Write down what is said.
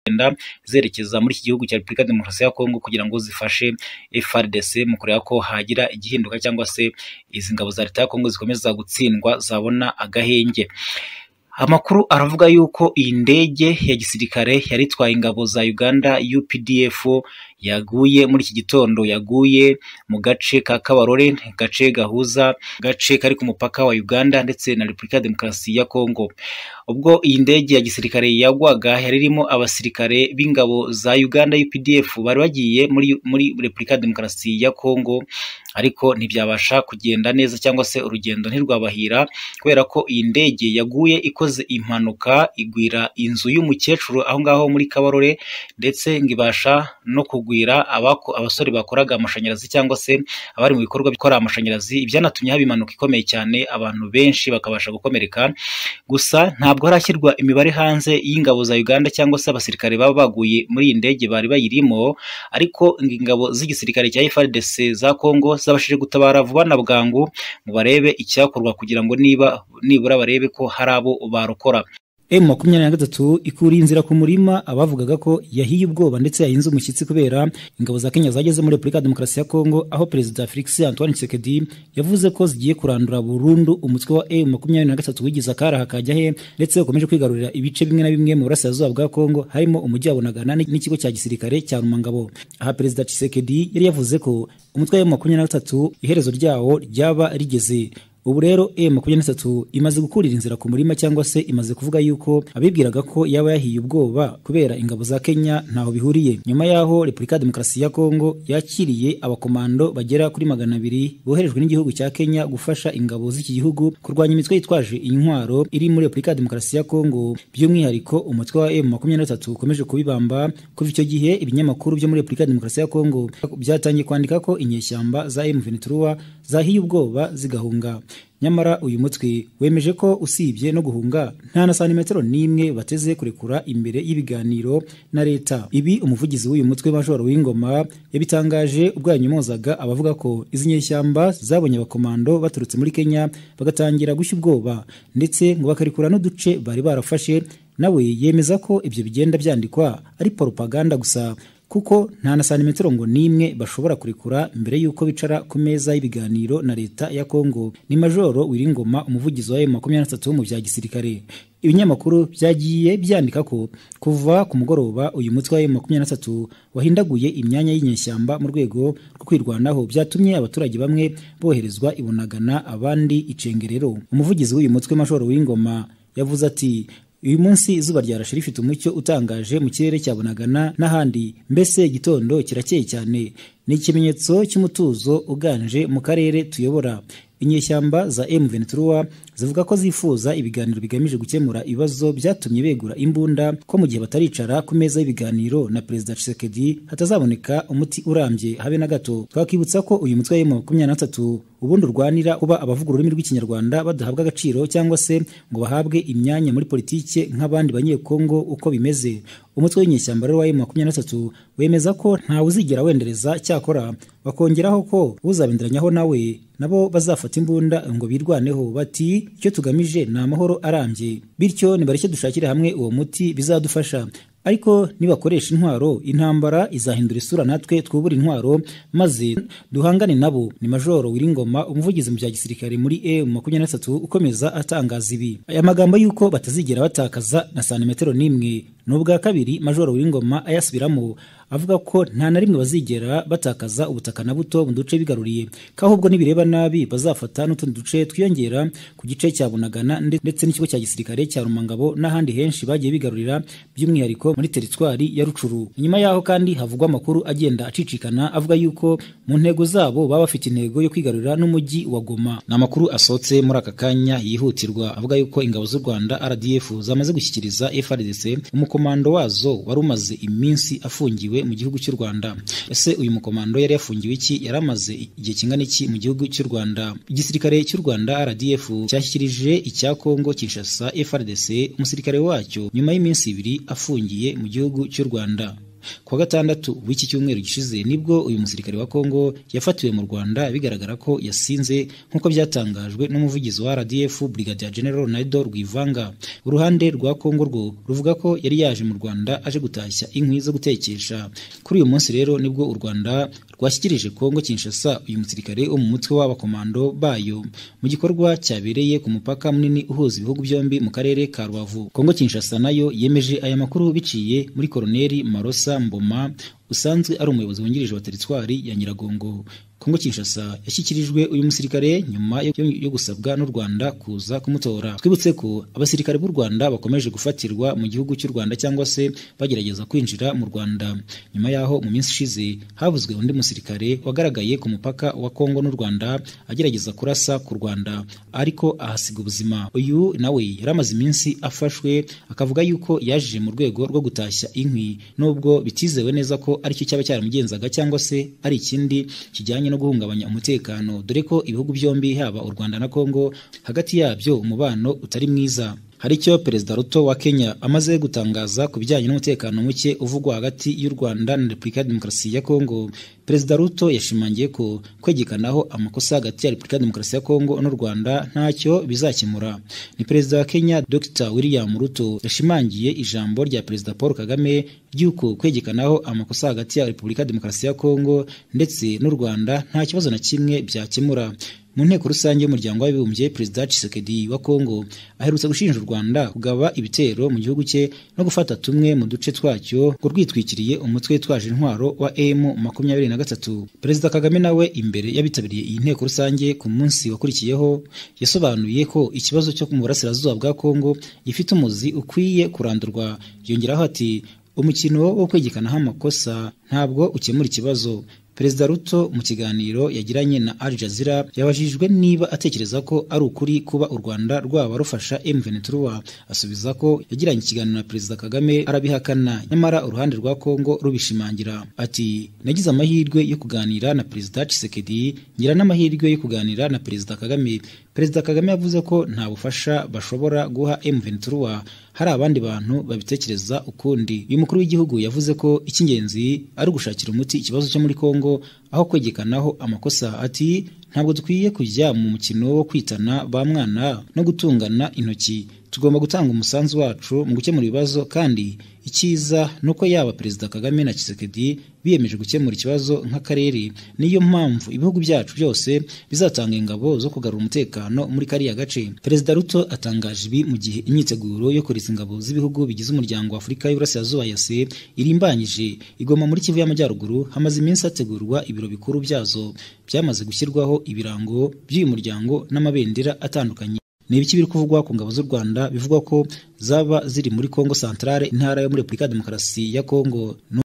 zigenda zerekeza muri iki gihugu cya Repubulika Demokarasi ya Kongo kugira ngo zifashe FARDC mu kureba ko hagira igihinduka cyangwa se izi ngabo za Leta ya Kongo zikomeza gutsindwa zabona agahenge. Amakuru aravuga yuko iyi ndege ya gisirikare yari itwaye ingabo za Uganda UPDF yaguye muri iki gitondo, yaguye mu gace ka Kabarore, gace gahuza gace kari ku mupaka wa Uganda ndetse na Repubulika Demokarasi ya Kongo. Ubwo iyi ndege ya gisirikare yagwaga yari irimo abasirikare b'ingabo za Uganda UPDF bari bagiye muri, muri Repubulika Demokarasi ya Kongo ariko ntibyabasha kugenda neza cyangwa se urugendo ntirwabahira kubera ko iyi ndege yaguye ikoze impanuka igwira inzu y'umukecuru aho ngaho muri Kabarore ndetse ngo ibasha no kugwira abako, abasore bakoraga amashanyarazi cyangwa se abari mu bikorwa bikora amashanyarazi, ibyanatumye haba impanuka ikomeye cyane abantu benshi bakabasha gukomereka, gusa ntabwo harashyirwa imibare hanze y'ingabo za Uganda cyangwa se abasirikare baba baguye muri iyi ndege bari bayirimo ariko ingabo z'igisirikare cya FARDC za Kongo zabashije gutabara vuba na bwangu ngo barebe icyakorwa kugira ngo niba nibura barebe ko hari abo barokora. M makumyabiri na gatatu ikuriye inzira ku murima abavugaga ko yahiye ubwoba ndetse yahinze umushyitsi kubera ingabo za Kenya zageze muri Repubulika ya Demokarasi ya Kongo aho Perezida Felix Antoine Tshisekedi yavuze ko zigiye kurandura burundu umutwe wa M makumyabiri na gatatu wigize akaraha kajya he ndetse ukomeje kwigarurira ibice bimwe na bimwe mu burasirazuba bwa Kongo harimo umujyi wa Bunagana n'ikigo cya gisirikare cya Rumangabo. Aha Perezida Tshisekedi yari yavuze ko umutwe wa M makumyabiri na gatatu iherezo ryawo ryaba rigeze ubu rero M23 imaze gukurira inzira ku murima cyangwa se imaze kuvuga yuko abibwiraga ko yaba yahiye ubwoba kubera ingabo za Kenya ntaho bihuriye nyuma yaho Repubulika ya Demokarasi ya Kongo yakiriye abakomando bagera kuri magana abiri boherejwe n'igihugu cya Kenya gufasha ingabo z'iki gihugu kurwanya imitwe yitwaje intwaro iri muri Repubulika ya Demokarasi ya Kongo by'umwihariko umutwe wa M23 ukomeje kubibamba kuva icyo gihe ibinyamakuru byo muri Repubulika ya Demokarasi ya Kongo byatangiye kwandika ko inyeshyamba za M23 zahiye ubwoba zigahunga nyamara uyu mutwe wemeje ko usibye no guhunga nta na santimetero n'imwe bateze kurekura imbere y'ibiganiro na leta ibi umuvugizi w'uyu mutwe majoro w'ingoma yabitangaje ubwo yanyomozaga abavuga ko izi nyeshyamba zabonye abakomando baturutse muri kenya bagatangira gushya ubwoba ndetse ngo bakarekura n'uduce bari barafashe nawe yemeza ko ibyo bigenda byandikwa ari poropaganda gusa kuko nta na santimetero ngo n'imwe bashobora kurekura mbere y'uko bicara ku meza y'ibiganiro na leta ya Kongo ni majoro wiringoma umuvugizi wa M23 mu bya gisirikare ibinyamakuru byagiye byandika ko kuva ku mugoroba uyu mutwe wa M23 wahindaguye imyanya y'inyeshyamba mu rwego rwo kwirwanaho byatumye abaturage bamwe boherezwa ibunagana abandi icengerero umuvugizi w'uyu mutwe majoro w'ingoma yavuze ati uyu munsi izuba ryarashe rifite umucyo utangaje mu kirere cya Bunagana n'ahandi mbese igitondo kirakeye cyane ni ikimenyetso cy'umutuzo uganje mu karere tuyobora inyeshyamba za M23 zivuga ko zifuza ibiganiro bigamije gukemura ibibazo byatumye begura imbunda ko mu gihe bataricara ku meza y'ibiganiro na Perezida Tshisekedi hatazaboneka umuti urambye habe na gato twakibutsa ko uyu mutwe wa M23 ubundi urwanira kuba abavuga ururimi rw'ikinyarwanda badahabwa agaciro cyangwa se ngo bahabwe imyanya muri politike nk'abandi banyekongo uko bimeze umutwe w'inyeshyamba rero wa M23 wemeza ko ntawe uzigera wendereza cyakora bakongeraho ko uzabenderanyaho nawe nabo bazafata imbunda ngo birwaneho bati icyo tugamije ni amahoro arambye bityo nibareke dushakire hamwe uwo muti bizadufasha ariko nibakoresha intwaro intambara izahindura isura natwe twubura intwaro maze duhangane nabo ni majoro wiringoma umuvugizi mu bya gisirikare muri M23 ukomeza atangaza ibi aya magambo y'uko batazigera batakaza na santimetero n'imwe ni ubwa kabiri majoro w'ingoma ayasubiramo avuga ko nta na rimwe bazigera batakaza ubutaka na buto mu duce bigaruriye ko ahubwo nibireba nabi bazafata n'utundi duce twiyongera ku gice cya bunagana ndetse n'ikigo cya gisirikare cya rumangabo n'ahandi henshi bagiye bigarurira by'umwihariko muri teritwari ya rucuru inyuma yaho kandi havugwa amakuru agenda acicikana avuga yuko mu ntego zabo baba bafite intego yo kwigarurira n'umujyi wa goma ni amakuru asohotse muri aka kanya yihutirwa avuga yuko ingabo z'u rwanda rdf zamaze gushyikiriza frdc umuko mukomando wazo wari umaze iminsi afungiwe mu gihugu cy'u Rwanda. Ese uyu mukomando yari yafungiwe iki? Yari amaze igihe kingana iki mu gihugu cy'u Rwanda? Igisirikare cy'u Rwanda RDF cyashyikirije icya Kongo Kinshasa FARDC umusirikare wacyo nyuma y'iminsi ibiri afungiye mu gihugu cy'u Rwanda. kuwa gatandatu w'iki cyumweru gishize nibwo uyu musirikare wa Kongo yafatiwe mu Rwanda bigaragara ko yasinze nk'uko byatangajwe n'umuvugizi wa RDF Brigadier General Naido Rwivanga uruhande rwa Kongo rwo ruvuga ko yari yaje mu Rwanda aje gutashya inkwi zo gutekesha kuri uyu munsi rero nibwo u Rwanda rwashyikirije Kongo Kinshasa uyu musirikare wo mu mutwe w'abakomando bayo mu gikorwa cyabereye ku mupaka munini uhuza ibihugu byombi mu karere ka Rubavu Kongo Kinshasa nayo yemeje aya makuru biciye muri Koloneli Marosa Mboma usanzwe ari umuyobozi wungirije wa teritwari ya Nyiragongo Kongo Kinshasa yashyikirijwe uyu musirikare nyuma yo, yo gusabwa n'u Rwanda kuza kumutora twibutse ko abasirikare b'u Rwanda bakomeje gufatirwa mu gihugu cy'u Rwanda cyangwa se bagerageza kwinjira mu Rwanda nyuma yaho mu minsi ishize havuzwe undi musirikare wagaragaye ku mupaka wa Kongo n'u Rwanda agerageza kurasa ku Rwanda ariko ahasiga ubuzima uyu nawe yari amaze iminsi afashwe akavuga yuko yaje mu rwego rwo gutashya inkwi nubwo bitizewe neza ko aricyo cyaba cyaramugenzaga cyangwa se ari ikindi kijyanye no guhungabanya umutekano dore ko ibihugu byombi haba u Rwanda na Kongo hagati yabyo umubano utari mwiza hari icyo perezida Ruto wa Kenya amaze gutangaza ku bijyanye n'umutekano muke uvugwa hagati y'u Rwanda na Repubulika ya Demokarasi ya Kongo perezida Ruto yashimangiye ko kwegekanaho amakosa hagati ya Repubulika ya Demokarasi ya Kongo n'u Rwanda ntacyo bizakemura ni perezida wa Kenya Dr William Ruto yashimangiye ijambo rya perezida Paul Kagame ry'uko kwegekanaho amakosa hagati ya Repubulika ya Demokarasi ya Kongo ndetse n'u Rwanda nta kibazo na kimwe byakemura mu nteko rusange y'umuryango w'abibumbye perezida Tshisekedi wa Kongo aherutse gushinja u Rwanda kugaba ibitero mu gihugu cye no gufata tumwe mu duce twacyo ngo rwitwikiriye umutwe twaje intwaro wa M23 perezida Kagame nawe imbere y'abitabiriye iyi nteko rusange ku munsi wakurikiyeho yasobanuye ko ikibazo cyo mu burasirazuba bwa Kongo gifite umuzi ukwiye kurandurwa yongeraho ati umukino wo kwegekanaho amakosa ntabwo ukemura ikibazo Perezida Ruto mu kiganiro yagiranye na Al Jazeera yabajijwe niba atekereza ko ari ukuri kuba u Rwanda rwaba rufasha M23 asubiza ko yagiranye ikiganiro na Perezida Kagame arabihakana nyamara uruhande rwa Kongo rubishimangira ati nagize amahirwe yo kuganira na Perezida Tshisekedi ngira n'amahirwe yo kuganira na Perezida Kagame Perezida Kagame yavuze ko nta bufasha bashobora guha M23 hari abandi bantu babitekereza ukundi uyu mukuru w'igihugu yavuze ko icy'ingenzi ari ugushakira umuti ikibazo cyo muri Kongo aho kwegekanaho amakosa ati ntabwo dukwiye kujya mu mukino wo kwitana ba mwana no gutungana intoki tugomba gutanga umusanzu wacu mu gukemura ibibazo kandi icyiza ni uko yaba perezida kagame na kisekedi biyemeje gukemura ikibazo nk'akarere niyo mpamvu ibihugu byacu byose bizatanga ingabo zo kugarura umutekano muri kariya gace perezida ruto atangaje ibi mu gihe imyiteguro yo kureza ingabo z'ibihugu bigize umuryango wa afurika y'uburasirazuba yase irimbanyije igoma muri kivu y'amajyaruguru hamaze iminsi hategurwa ibiro bikuru byazo byamaze gushyirwaho ibirango by'uyu muryango n'amabendera atandukanye ni ibiki biri kuvugwa ku ngabo z'u Rwanda bivugwa ko zaba ziri muri Kongo Centrale intara yo muri Repubulika ya Demokarasi ya Kongo